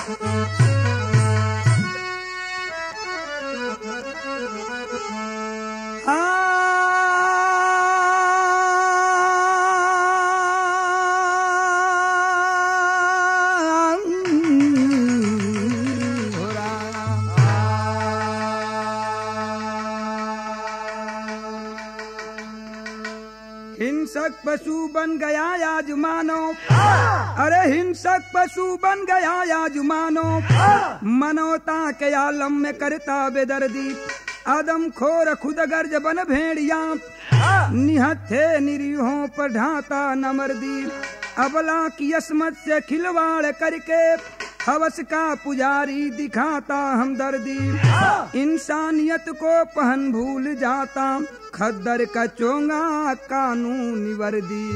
हिंसक पशु बन गया आज मानो अरे हिंसक पशु बन गया आज मानो मनोता के आलम में करता बेदर्दी आदम खोर खुद गर्ज बन भेड़िया निहत्थे निरीहों पर ढाता नमर्दी अबला की असमत से खिलवाड़ करके हवस का पुजारी दिखाता हमदर्दी इंसानियत को पहन भूल जाता खद्दर का चोंगा कानूनी वर्दी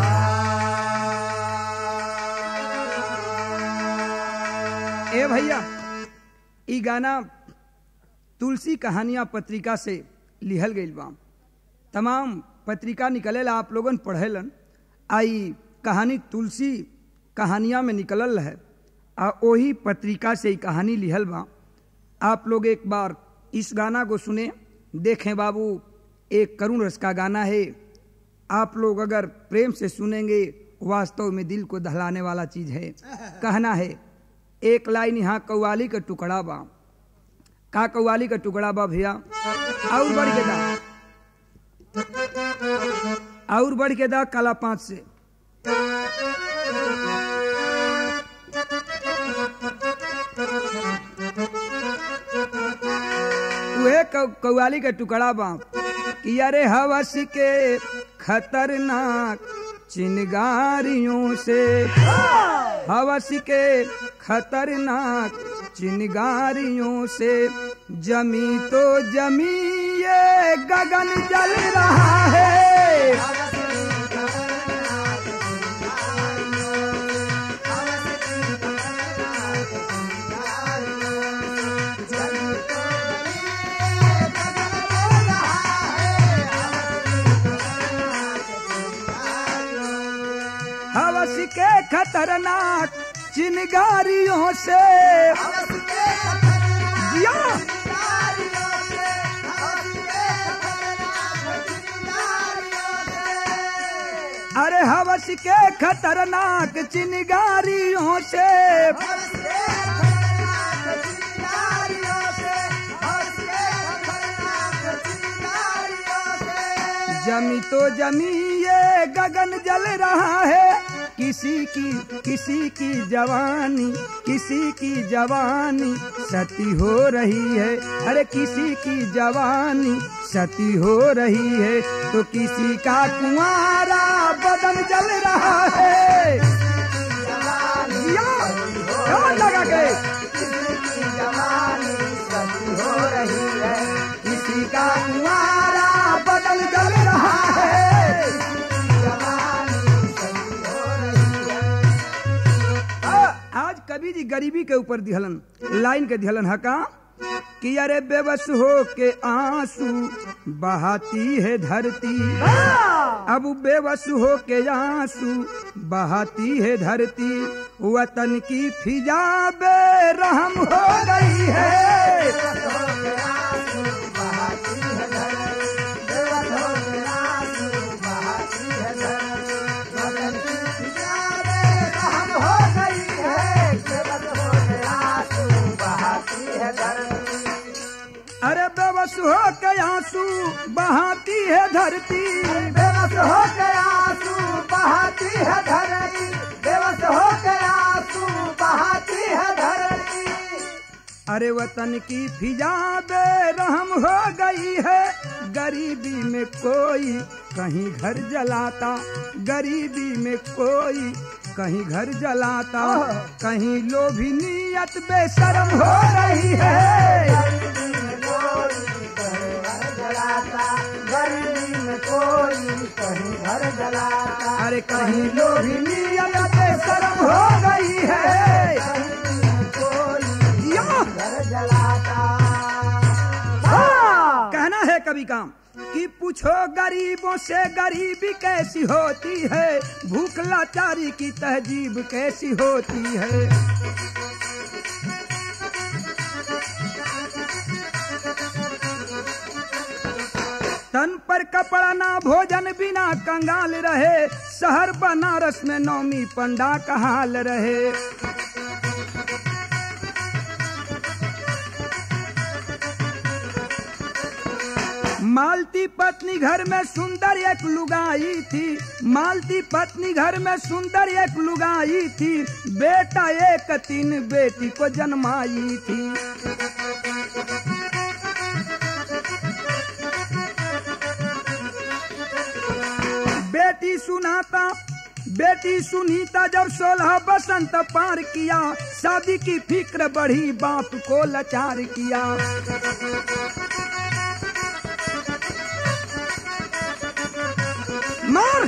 ए भैया ई गाना तुलसी कहानियां पत्रिका से लिहल गईल बा तमाम पत्रिका निकलेला आप लोगन पढ़ेलन आई कहानी तुलसी कहानियां में निकलल है आ वही पत्रिका से ही कहानी लिहल बा आप लोग एक बार इस गाना को सुने देखें बाबू एक करुण रस का गाना है आप लोग अगर प्रेम से सुनेंगे वास्तव में दिल को दहलाने वाला चीज है कहना है एक लाइन यहाँ कव्वाली का टुकड़ा बा का कव्वाली का टुकड़ा बा भैया और बढ़ के दा और बढ़ के दा काला पांच से उहे कव्वाली का टुकड़ा बा कि अरे हवस के खतरनाक चिनगारियों से हवस के खतरनाक चिनगारियों से जमी तो जमी ये गगन जल रहा है हवस के खतरनाक चिनगारियों से जिया अरे हवस के खतरनाक चिनगारियों से जमी तो जमी ये गगन जल रहा है किसी की किसी की जवानी किसी की जवानी सती हो रही है अरे किसी की जवानी सती हो रही है तो किसी का कुंवारा बदन जल रहा है या, क्या लगा के हो रही है किसी का कुंवारा बदन जल रहा है आज कवि जी गरीबी के ऊपर दिहलन लाइन के दिहलन हका कि अरे बेबस हो के आंसू बहाती है धरती अब बेबस हो के आंसू बहाती है धरती वतन की फिजा बेरहम हो गई है अरे बेबस हो के आंसू बहाती है धरती बेबस हो के आंसू बहाती है धरती बेबस हो के आंसू बहाती है धरती अरे वतन की फिजा बेरहम हो गई है गरीबी में कोई कहीं घर जलाता गरीबी में कोई कहीं घर जलाता कहीं लोभी नीयत बेशरम हो रही है गरीबी में कोई कहीं घर जलाता अरे कहीं लोभी नीयत बेशरम हो गई है या! घर जलाता कहना है कभी काम कि पूछो गरीबों से गरीबी कैसी होती है भूख लाचारी की तहजीब कैसी होती है बगैर कपड़ा ना भोजन बिना कंगाल रहे शहर बनारस में नौमी पंडा का हाल रहे मालती पत्नी घर में सुंदर एक लुगाई थी मालती पत्नी घर में सुंदर एक लुगाई थी बेटा एक तीन बेटी को जन्माई थी बेटी सुनाता बेटी सुनीता जब सोलह बसंत पार किया शादी की फिक्र बढ़ी बाप को लाचार किया मार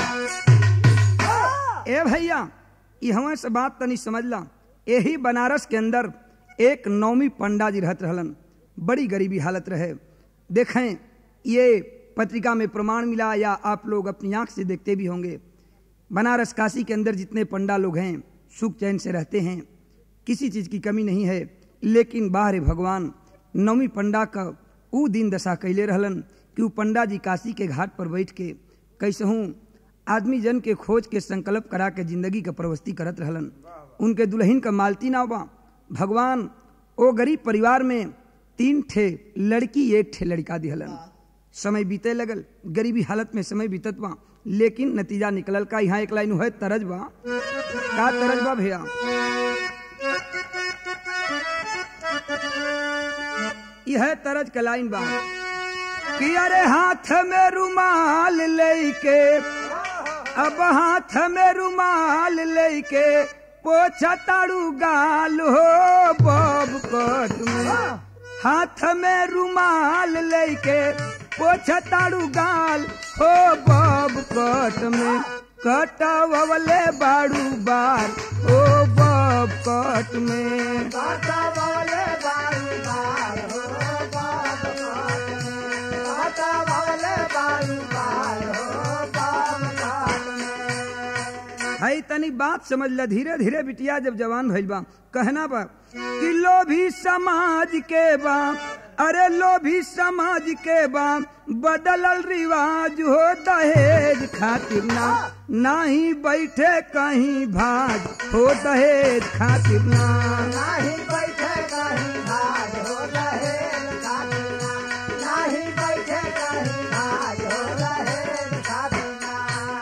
ए भैया यहाँ से बात तनी समझ ला यही बनारस के अंदर एक नौमी पंडा जी रहत रहलन बड़ी गरीबी हालत रहे देखें ये पत्रिका में प्रमाण मिला या आप लोग अपनी आंख से देखते भी होंगे बनारस काशी के अंदर जितने पंडा लोग हैं सुख चैन से रहते हैं किसी चीज की कमी नहीं है लेकिन बाहर भगवान नौमी पंडा का ऊ दिन दशा कैले रहलन कि ऊ पंडा जी काशी के घाट पर बैठ के कैसहूँ आदमी जन के खोज के संकल्प करा के जिंदगी का प्रवस्ती करत रहलन उनके दुल्हन का मालती ना बा भगवान ओ गरीब परिवार में तीन ठे लड़की एक ठे लड़का दिहलन समय बीते लगल गरीबी हालत में समय बीतत बा लेकिन नतीजा निकलल का यहाँ एक लाइन है तरज बा का तरज बा भैया यह तरज का लाइन बा कि अरे हाथ में रुमाल लेके अब हाथ में रुमाल लेके पोछा ताड़ू गाल हो बब कट में हाथ में रुमाल लेके पोछा ताड़ू गाल हो बब कट में कटवले बाड़ू बार ओ बब कट में काटा वाले बारू बार हो बाप काट में काटा वाले बारू बार हो बाप काट में है तनी बात समझ ल धीरे धीरे बिटिया जब जवान भइल बा कहना बा कि लोभी समाज के बा अरे लोभी समाज के बा बदलल रिवाज हो दहेज खातिर ना नाही बैठे कहीं भाग हो दहेज खातिर ना नाही बैठे कहीं भाग हो रहे खातिना नाही बैठे कहीं भाग हो रहे खातिना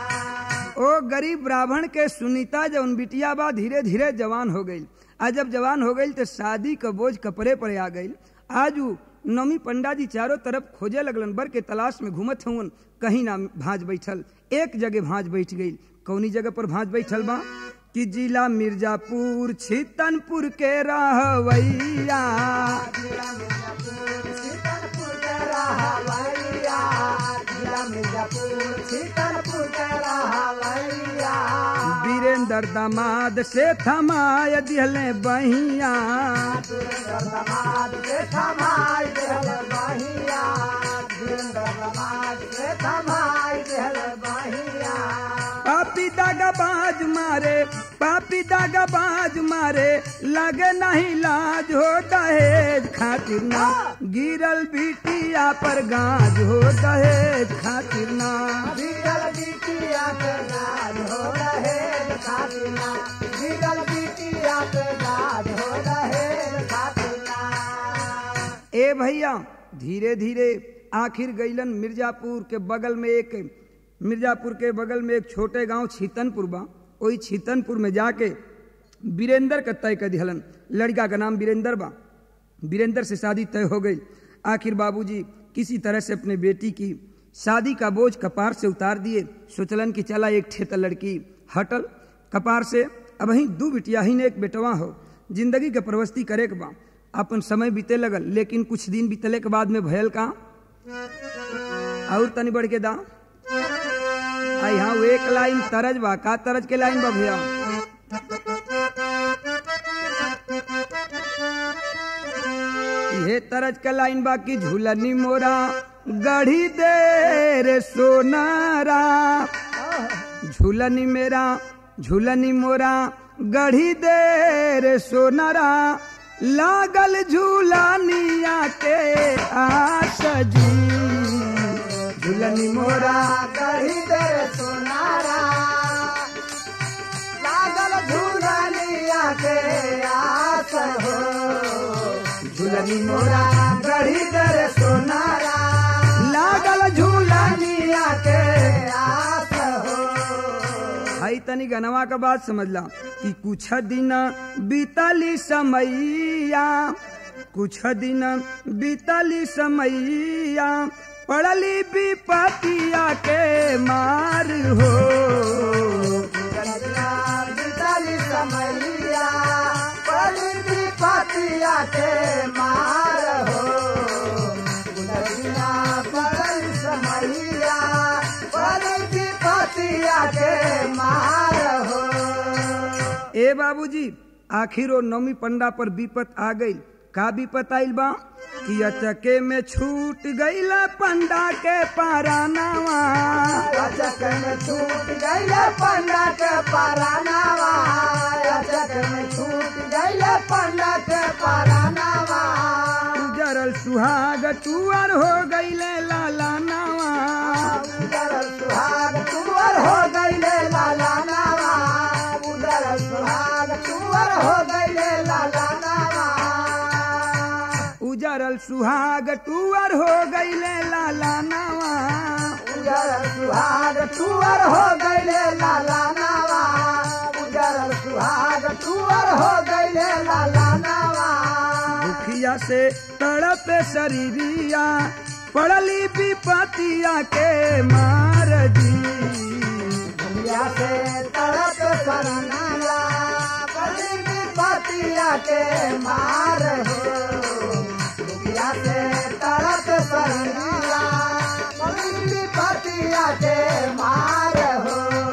ओ गरीब ब्राह्मण के सुनीता जब बिटिया बा धीरे धीरे जवान हो गई आज जब जवान हो गई तो शादी का बोझ कपड़े पर आ गई आज उ नौमी पंडा जी चारों तरफ खोजे लगलन बर के तलाश में घूमत हवन कहीं ना भांज बैठल एक जगह भांज बैठ गई कौनी जगह पर भांज बैठल बा कि जिला मिर्जापुर छितनपुर के रहवैया जिला मिर्जापुर सीतनपुर के रहवैया जिला मिर्जापुर सीतनपुर के रहवैया वीरेंद्र दामाद से थमाय दिहले बहिया सुरेंद्र समाज के थमाई देहल बहिया सुरेंद्र समाज के थमाई देहल बहिया पापी दागा बाज मारे पापी दागा बाज मारे लगे नहीं लाज हो दहेज खातिर ना गिरल बिटिया पर गाज हो दहेज खातिर ना बिगल बिटिया के राज हो रहे खातिना बिगल बिटिया के राज हो रहे खातिना ए भैया धीरे धीरे आखिर गईलन मिर्जापुर के बगल में एक मिर्जापुर के बगल में एक छोटे गांव छीतनपुर बा वही छीतनपुर में जाके वीरेंद्र का तय कर दिहलन लड़का का नाम वीरेंद्र बा वीरेंद्र से शादी तय हो गई आखिर बाबूजी किसी तरह से अपने बेटी की शादी का बोझ कपार से उतार दिए सोचलन कि चला एक ठेत लड़की हटल कपार से अब वहीं दू बिटिया ही ने एक बेटवा हो जिंदगी के प्रवस्ती करे के बा अपन समय बीते लगल लेकिन कुछ दिन बीतले के बाद में भयल का और तनी बढ़ के दा आई हाँ वो एक लाइन तरज बा का तरज के लाइन बा भैया ये तरज का लाइन बा की झूलनी मोरा गढ़ी दे रे सोनारा झूलनी मेरा झूलनी मोरा गढ़ी दे रे सोनारा लागल झूलनिया के आस जी झुलनी मोरा गढ़ी दर सोनारा लागल झूलनिया के आस हो झुलनी मोरा गढ़ी दर सोनारा लागल झूलनिया के आस हो आई तनी गनवा का बात समझला कि कुछ दिन बीतली समैया कुछ दिन बीतली समैया पड़ली विपतिया के मार हो गंगा बितली समैया पली पतिया के मार हो गुलबिया पली समैया पली पतिया के मार हो ए बाबूजी आखिर वो नौमी पंडा पर विपत आ गई का विपत आइल बा कि अचके में छूट गईल पंडा के पारानावा अचक में छूट गईल पंडा के परानावा अचक में छूट गईल पंडा के परानावा उजरल सुहाग टुअर हो गईले लाला नावा उदर सुहाग तुअर हो गईले लाला नावा उदर सुहाग तुअर हो गईले लाला नावा उजरल सुहाग टुअर हो गईले लाला नावा उदर सुहाग तुअर हो गईले लाला नावा उदर सुहाग तुअर हो गईले लाला नावा दुखिया से तड़पे शरीरिया पड़ली विपतिया के मार जी दुनिया से तड़प सरनाया बड़ी विपतिया के मार हो दुनिया से तड़प सरनाया बड़ी विपतिया के मार हो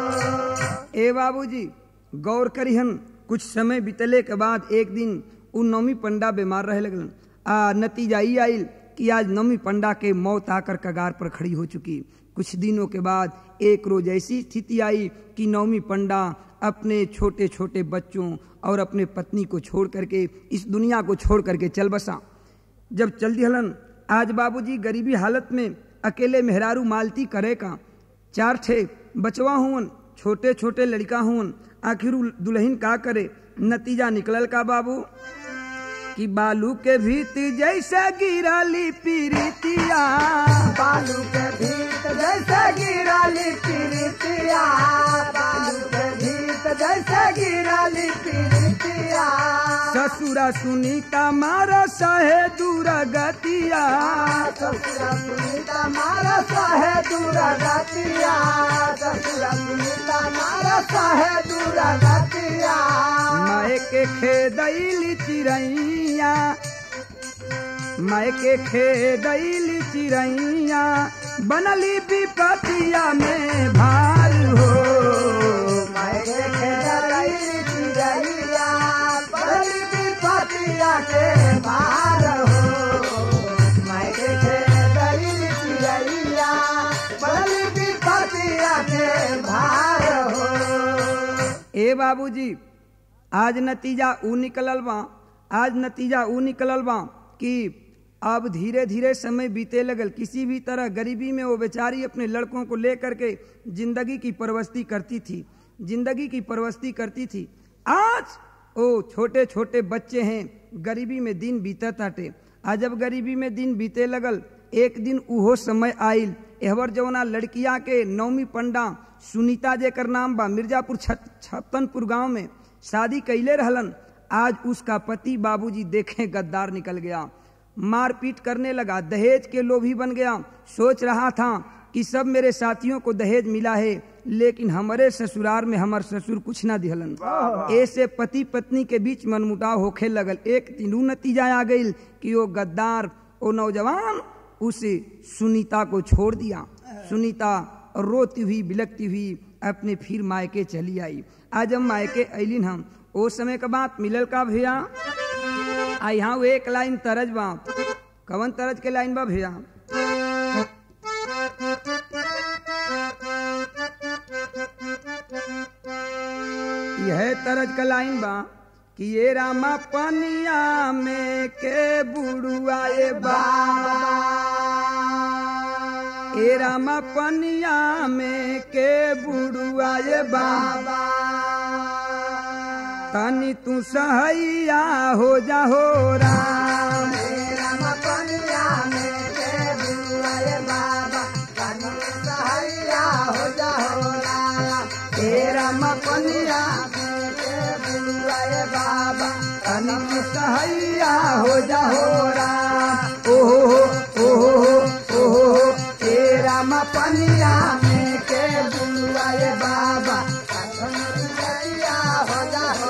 ए बाबूजी गौर करिहन कुछ समय बीतले के बाद एक दिन उ नौमी पंडा बीमार रहे लगलन आ नतीजा ई आइल कि आज नौमी पंडा के मौत आकर कगार पर खड़ी हो चुकी कुछ दिनों के बाद एक रोज ऐसी स्थिति आई कि नौमी पंडा अपने छोटे छोटे बच्चों और अपने पत्नी को छोड़ करके इस दुनिया को छोड़ करके चल बसा जब चल दिहलन आज बाबूजी गरीबी हालत में अकेले मेहरारू मालती करे का चार ठे बचवा हुवन छोटे छोटे लड़का हुवन आखिर उ दुल्हन का करे नतीजा निकलल का बाबू कि बालू के भीत जैसे गिरली पीरितिया बालू के भीत जैसे गिराली पीरितिया बालू के भीत जैसे गिराली पीरितिया ससुरा सुनीता मारा सहे दूर गतिया ससुरा सुनीता मारा सहे दूर गतिया ससुरा सुनीता मारा सहे दूर गतिया माए के खेदैली चिड़ैया माए के खेदैली चिड़ैया बनली विपतिया में भार हो मायके खेलई चिड़ैया बड़ी विपतिया के मार हो मायके खेलई चिड़ैया बड़ी विपतिया के भार हो ए बाबूजी आज नतीजा ऊ निकलल बा आज नतीजा ऊ निकलल बा कि अब धीरे धीरे समय बीते लगल किसी भी तरह गरीबी में वो बेचारी अपने लड़कों को लेकर के जिंदगी की परवस्ती करती थी जिंदगी की परवस्ती करती थी आज ओ छोटे छोटे बच्चे हैं गरीबी में दिन बीता ताटे आज जब गरीबी में दिन बीते लगल एक दिन उहो समय आइल एहवर जौना लड़किया के नौमी पंडा सुनीता जेकर नाम बा मिर्जापुर छत- छप्पनपुर गांव में शादी कैले रहलन आज उसका पति बाबूजी देखे गद्दार निकल गया मारपीट करने लगा दहेज के लोभी बन गया सोच रहा था कि सब मेरे साथियों को दहेज मिला है लेकिन हमारे ससुराल में हमार ससुर कुछ ना दिहलन ऐसे पति पत्नी के बीच मनमुटाव होखे लगल एक दिन ऊ नतीजा आ गई कि वो गद्दार वो नौजवान उसे सुनीता को छोड़ दिया सुनीता रोती हुई बिलकती हुई अपने फिर मायके चली आई आज हम मायके अलिन हम ओ समय का बात मिलल का भैया आ यहाँ वो एक लाइन तरज बा कवन तरज के लाइन बा भैया यह तरज का लाइन बा कि ये रामा पनिया में के बुड़ुआ ए बा ए रामा पनिया में के बुड़ुआ ये बाबा तनी तू सहैया हो जा हो राम राम पनिया में के बुआए बाबा कनु सहैया हो जा हो राम ए रामा पनिया में के बुआए बाबा तनी तू सहैया हो जा हो राम ओहो हो ओहो हो ओहो हो ए रामा पनिया में के बुड़ुआ बाबा कनु सहैया हो जा हो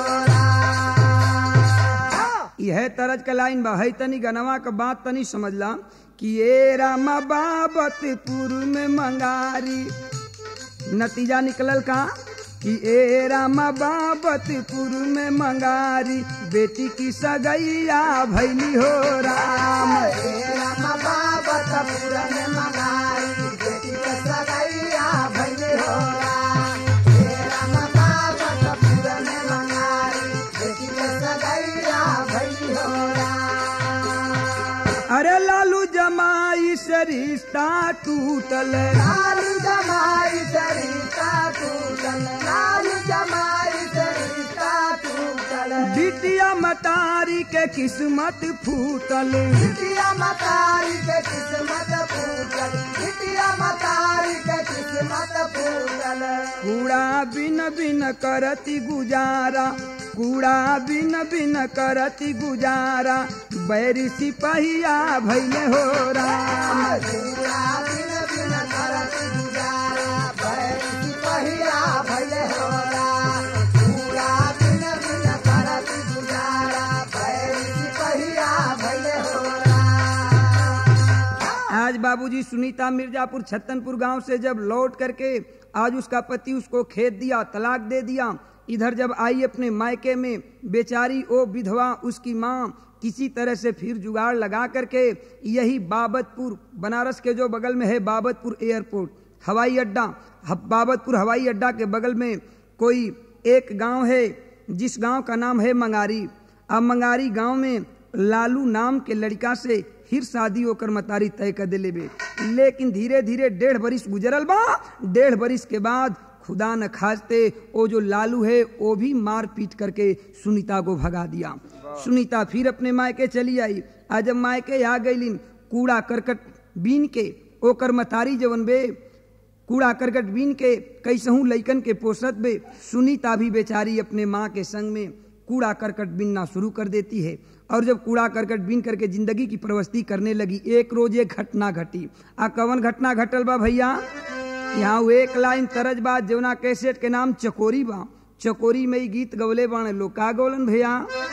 राम यह तरज का लाइन बा है तनी गनवा का बात तनी समझला कि ये रामा बाबतपुर में मंगारी नतीजा निकलल का कि ए रामा बाबतपुर में मंगारी बेटी की सगैया भैली हो राम राम बाबा तपुरन मगाई बेटी के सगैया भैले हो राम हे राम बाबा तपुरन मगाई बेटी के सगैया भैली हो राम अरे लालू जमाई से रिश्ता टूटल लालू जमाई सरिता टूटल लालू जमाई सरिता टूटल बिटिया मतारी के किस्मत फूटल बिटिया मतारी के किस्मत फूटल बिटिया मतारी के किस्मत फूटल कूड़ा बिन बिन करती गुजारा कूड़ा बिन बिन करती गुजारा बैरी सिपहिया भैले हो राम पूरा दिन दिन करत गुजारा बैठी पहिया भले होला पूरा दिन दिन करत गुजारा बैठी पहिया भले होला आज बाबूजी सुनीता मिर्जापुर छत्तनपुर गांव से जब लौट करके आज उसका पति उसको खेत दिया तलाक दे दिया इधर जब आई अपने मायके में बेचारी ओ विधवा उसकी माँ किसी तरह से फिर जुगाड़ लगा करके यही बाबतपुर बनारस के जो बगल में है बाबतपुर एयरपोर्ट हवाई अड्डा ह- बाबतपुर हवाई अड्डा के बगल में कोई एक गांव है जिस गांव का नाम है मंगारी अब मंगारी गांव में लालू नाम के लड़का से फिर शादी होकर मतारी तय कर दिले बे लेकिन धीरे धीरे डेढ़ बरिस गुजरल बा डेढ़ बरिस के बाद खुदा न खास्ते वो जो लालू है वो भी मार पीट करके सुनीता को भगा दिया सुनीता फिर अपने मायके चली आई आज जब मायके आ गईलिन कूड़ा करकट बीन के ओकर मतारी जवन बे कूड़ा करकट बीन के कैसहू लइकन के पोसत बे सुनीता भी बेचारी अपने माँ के संग में कूड़ा करकट बीनना शुरू कर देती है और जब कूड़ा करकट बीन करके जिंदगी की प्रवस्ती करने लगी एक रोज एक घटना घटी आ कवन घटना घटल बा भैया यहाँ वो एक लाइन तरज बा जवना कैसेट के नाम चकोरी बा चकोरी में ही गीत गवले बाण लोग का गौलन भैया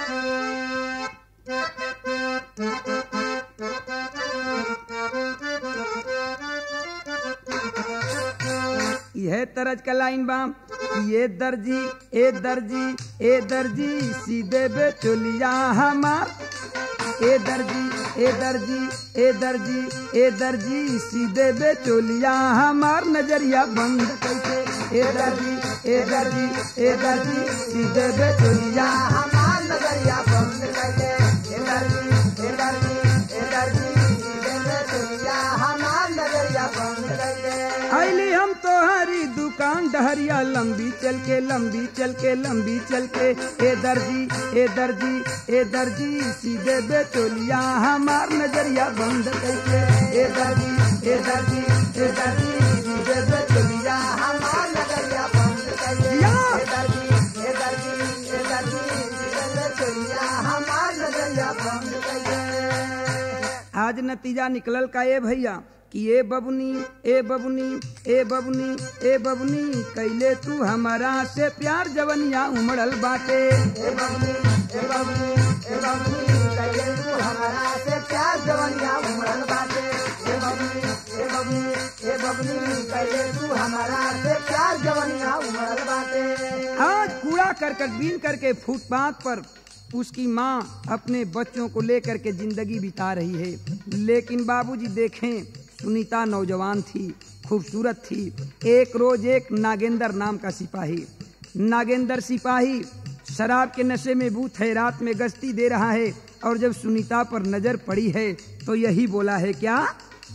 यह तरज का लाइन बा कि ये दर्जी ए दर्जी ए दर्जी सीधे बे चोलिया हमार ए दर्जी ए दर्जी ए दर्जी ए दर्जी सीधे बे चोलिया हमार नजरिया बंद कैसे ए दर्जी ए दर्जी ए दर्जी सीधे बे चोलिया हमार नजरिया बंद कर दे ए दर्जी ए दर्जी ए दर्जी सीधे में चलिया हमार नजरिया बंद कर दे आईली हम तोहरी दुकान डहरिया लंबी चल के लंबी चल के लंबी चल के ए दर्जी ए दर्जी ए दर्जी सीधे बेचोलिया हमार नजरिया बंद करके ए दर्जी ए दर्जी ए दर्जी सीधे बेचोलिया हमार नजरिया बंद कर दे या। ए दर्जी ए दर्जी ए दर्जी सीधे में चलिया हमार नजरिया बंद कर दे आज नतीजा निकलल का ए भैया कि ए बबुनी ए बबुनी ए बबुनी ए बबुनी कैले तू हमारा से प्यार जवनिया उमड़ल बाटे ए बबली ए बबली ए बबली कहिए तू हमारा से प्यार जवनिया उमड़ल बाटे ए बबली ए बबली ए बबली कहिए तू हमारा से प्यार जवनिया उमड़ल बाटे आज कूड़ा करकट बीन करके फुटपाथ पर उसकी माँ अपने बच्चों को लेकर के जिंदगी बिता रही है लेकिन बाबूजी देखें सुनीता नौजवान थी खूबसूरत थी एक रोज एक नागेंद्र नाम का सिपाही नागेंद्र सिपाही शराब के नशे में बूथ है रात में गश्ती दे रहा है और जब सुनीता पर नजर पड़ी है तो यही बोला है क्या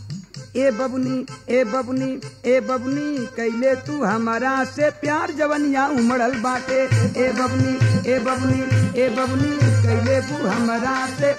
ए बबुनी ए बबुनी ए बबुनी कैले तू हमारा से प्यार जवनिया उमड़ल बाटे ए बबुनी ए बबुनी ए बबुनी कैले तू हमारा से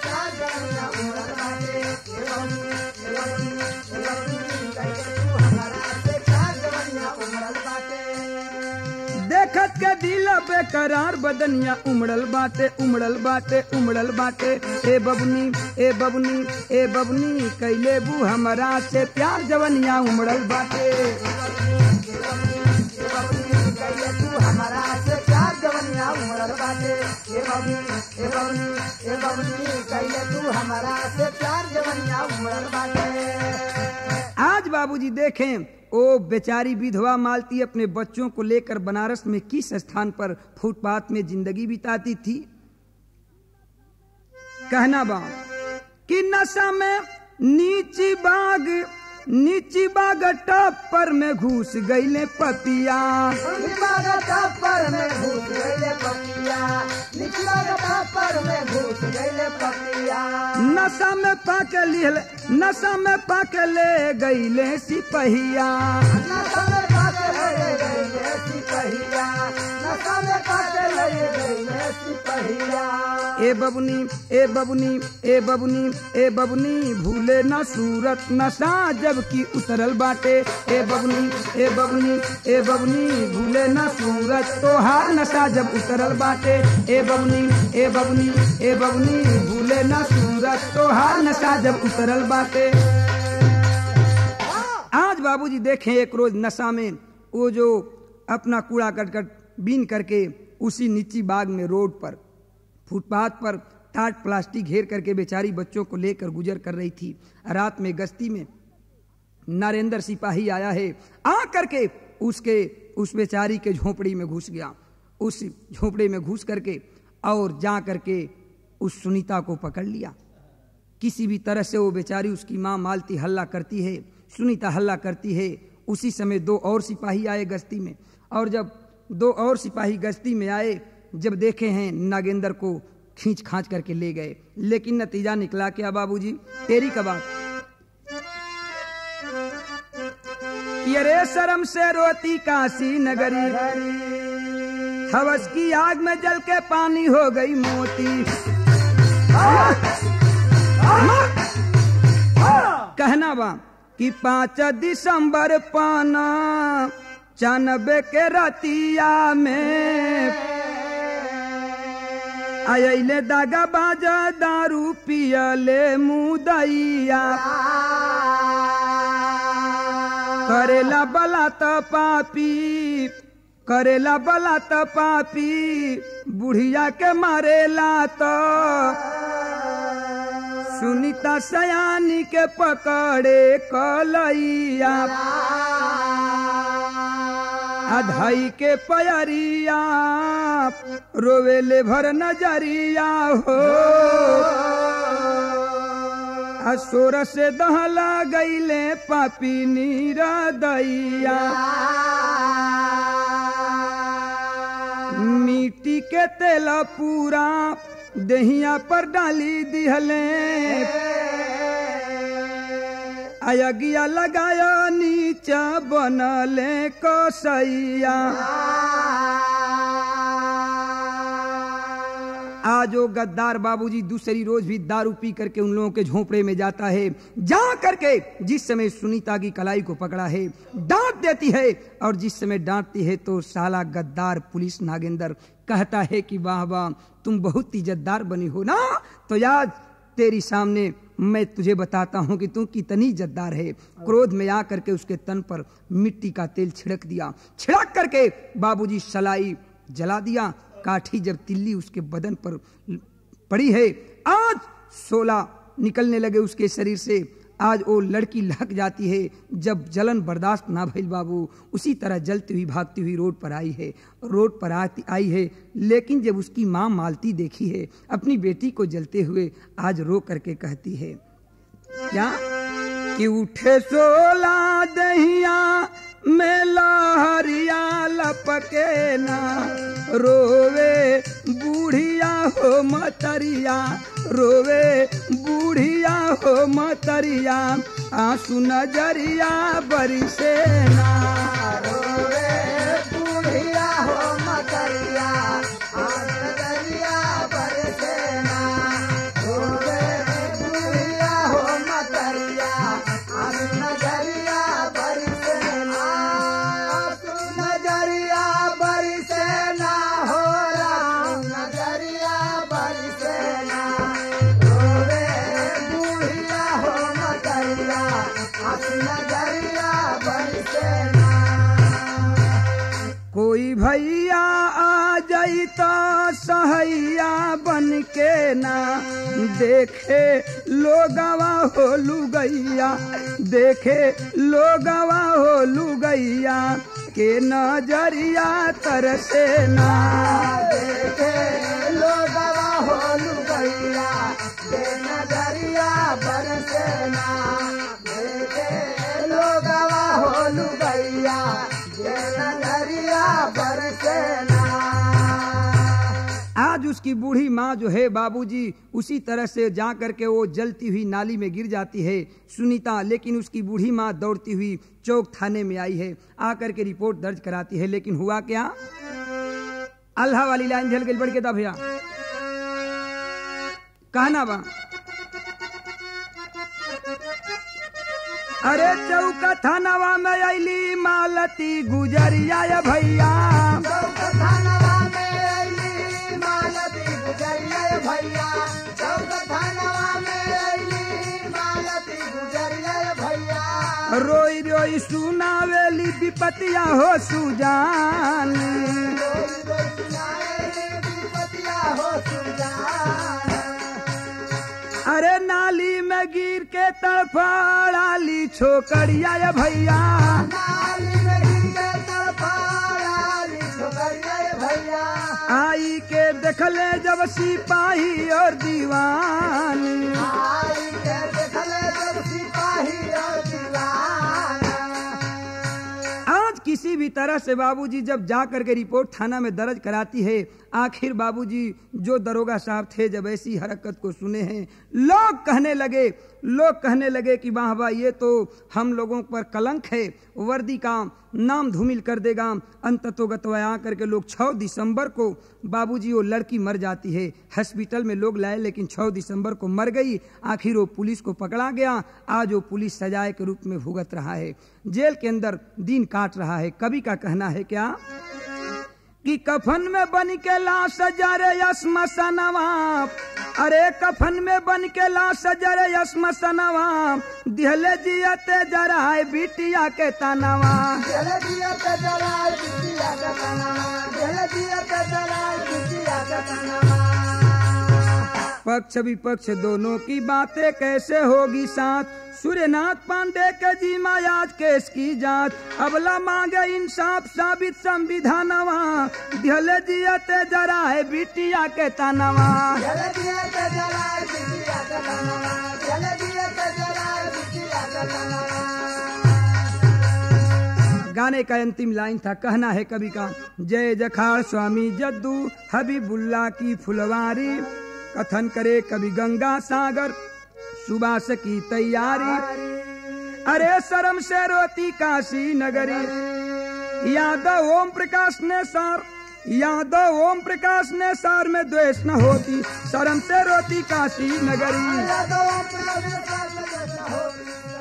देखत के दिल बेकरार बदनिया उमड़ल बाटे उमड़ल बाटे उमड़ल बाटे ए बबुनी ए बबुनी ए बबुनी कैले बू हमारा से प्यार जवनिया उमड़ल बाटे हमारा से प्यार जवनिया उमड़ल बाटे ए बबनी ए बबनी ए बबनी कहिए तू हमारा से प्यार जवनिया उमड़ल बाटे आज बाबूजी देखें ओ बेचारी विधवा मालती अपने बच्चों को लेकर बनारस में किस स्थान पर फुटपाथ में जिंदगी बिताती थी कहना बा कि नशा में नीची बाग नीची बाग टप पर में घुस गईले पतिया निचला पर में घुस गईले पपिया निचला पर में घुस गईले पपिया नशा में पाक लिहल नशा में पाक ले गईले सिपहिया नशा में पाके ले गईले सिपहिया नशा में पाके ले गईले सिपहिया ए बबुनी ए बबुनी ए बबुनी ए बबुनी भूले न सूरत नशा जबकि उतरल बाटे ए बबुनी ए बबुनी ए बबुनी भूले न सूरत तोहार नशा जब उतरल बाटे ए बबुनी ए बबुनी ए बबुनी भूले न सूरत तोहार नशा जब उतरल बाटे आज बाबूजी देखें एक रोज नशा में वो जो अपना कूड़ा कटकट बीन करके उसी नीची बाग में रोड पर फुटपाथ पर टाट प्लास्टिक घेर करके बेचारी बच्चों को लेकर गुजर कर रही थी रात में गश्ती में नरेंद्र सिपाही आया है आ करके उसके उस बेचारी के झोपड़ी में घुस गया उस झोपड़ी में घुस करके और जा करके उस सुनीता को पकड़ लिया किसी भी तरह से वो बेचारी उसकी माँ मालती हल्ला करती है सुनीता हल्ला करती है उसी समय दो और सिपाही आए गश्ती में और जब दो और सिपाही गश्ती में आए जब देखे हैं नागेंद्र को खींच खांच करके ले गए लेकिन नतीजा निकला क्या बाबूजी तेरी कबाब कि अरे शर्म से रोती काशी नगरी हवस की आग में जल के पानी हो गई मोती कहना बा कि पाँच दिसंबर पाना चानबे के रतिया में अले दागा बाजा दारू पियले मुदैया करेला बला त पापी करेला बला त पापी बुढ़िया के मारेला तो सुनीता सयानी के पकड़े कलैया अधाई के पयरिया रोवेले भर नजरिया हो असोर से दहला गईले पापी नीरा दैया मिट्टी के तेल पूरा दहिया पर डाली दिहले अयगिया लगाया नीचा बनले कसैया आज वो गद्दार बाबूजी दूसरी रोज भी दारू पी करके उन लोगों के झोपड़े में जाता है जा करके जिस समय सुनीता की कलाई को पकड़ा है डांट देती है और जिस समय डांटती है तो साला गद्दार पुलिस नागेंद्र कहता है कि वाह वाह तुम बहुत इज्जतदार बनी हो ना तो याद तेरी सामने मैं तुझे बताता हूँ कि तू कितनी इज्जतदार है क्रोध में आ करके उसके तन पर मिट्टी का तेल छिड़क दिया छिड़क करके बाबूजी सलाई जला दिया काठी जब तिल्ली उसके बदन पर पड़ी है आज सोला निकलने लगे उसके शरीर से आज वो लड़की लहक जाती है जब जलन बर्दाश्त ना भइल बाबू उसी तरह जलती हुई भागती हुई रोड पर आई है रोड पर आती आई है लेकिन जब उसकी माँ मालती देखी है अपनी बेटी को जलते हुए आज रो करके कहती है क्या कि उठे सोला दहिया में लहरिया लपके ना रोवे बूढ़िया हो मतरिया रोवे बूढ़िया हो मतरिया आंसू नजरिया बरसे ना रोवे बूढ़िया हो मतरिया आज नजरिया बरसे ना रोवे बूढ़िया हो मतरिया आज नजरिया बरसे ना आज नजरिया बरसे ना हो राम नजरिया बरसे ना रोवे बूढ़िया हो मतरिया आज नजरिया बरसे ना कोई भैया आ जाई तो सहैया बन के ना देखे लोगवा हो लुगैया देखे लोगवा हो लुगैया के नजरिया तरसे ना देखे लोगवा हो लुगैया दे नजरिया बरसेना देखे लोगवा हो लुगैया दे नजरिया बरसेना आज उसकी बूढ़ी माँ जो है बाबूजी उसी तरह से जा करके वो जलती हुई नाली में गिर जाती है सुनीता लेकिन उसकी बूढ़ी माँ दौड़ती हुई चौक थाने में आई है आकर के रिपोर्ट दर्ज कराती है लेकिन हुआ क्या अल्लाह वाली लाइन झल गई बढ़ के दा भैया कहना बा अरे चौका थानावा में अली मालती गुजरिया या भैया चौक थानवा में अइली मालती गुजरिया भैया चौक थानवा में अइली मालती गुजरिया भैया रोई रोई सुनावेली विपतिया हो सुजान अरे नाली में गिर के तड़फड़ाली छोकरिया या भैया आई के देखले जब सिपाही और दीवान आज किसी भी तरह से बाबूजी जब जा करके रिपोर्ट थाना में दर्ज कराती है आखिर बाबूजी जो दरोगा साहब थे जब ऐसी हरकत को सुने हैं लोग कहने लगे लोग कहने लगे कि वाह वाह ये तो हम लोगों पर कलंक है वर्दी का नाम धूमिल कर देगा अंततोगतवा आकर के लोग 6 दिसंबर को बाबूजी वो लड़की मर जाती है हॉस्पिटल में लोग लाए लेकिन 6 दिसंबर को मर गई आखिर वो पुलिस को पकड़ा गया आज वो पुलिस सजाए के रूप में भुगत रहा है जेल के अंदर दिन काट रहा है कवि का कहना है क्या कि कफन में बन के लाश जरे यसमसनवा अरे कफन में बन के लाश जरे यसमसनवा दिहले जियते जराए बिटिया के तनवा पक्ष विपक्ष दोनों की बातें कैसे होगी साथ सूर्यनाथ पांडे के जी आज केस की जांच अबला मांगे इंसाफ साबित संविधानवा दिहले जियते जरा है बिटिया के तनवा गाने का अंतिम लाइन था कहना है कवि का जय जखाड़ स्वामी जद्दू हबीबुल्ला की फुलवारी कथन करे कवि गंगा सागर सुबास की तैयारी अरे शर्म से रोती काशी नगरी यादव ओम प्रकाश ने सर यादव ओम प्रकाश ने सार में द्वेष न होती शर्म से रोती काशी नगरी यादव